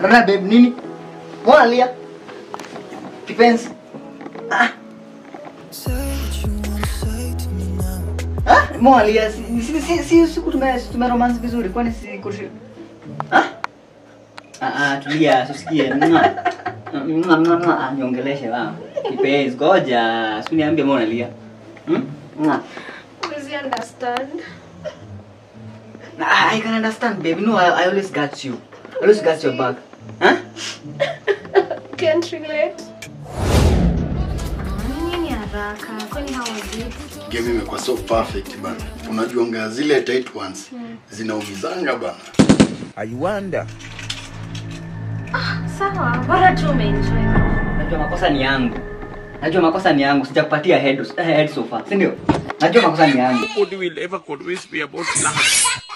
Rana babe nini? Mbona lia? Kipenzi. Ah. Ah, mbona lia? Si si si, si siku tume tume romance vizuri kwani si kushi. Ah? Ah, ah tulia, usikie. Mwa. Mwa mwa mwa niongeleshe wa. Kipenzi, ngoja. Usiniambie mbona lia. Hmm? Mwa. Please understand. I, I can understand, baby. No, I, I always got you. I always got your back. Huh? Can't relate. Nini haraka? Kwani how was it? game imekuwa so perfect bana unajuanga zile tight ones zinaumizanga bana I wonder. Sawa, bora tu umeenjoy. Najua makosa ni yangu. Najua makosa ni yangu. Sijakupatia head, head sofa, si ndio? Najua makosa ni yangu. Nobody will ever convince me about love.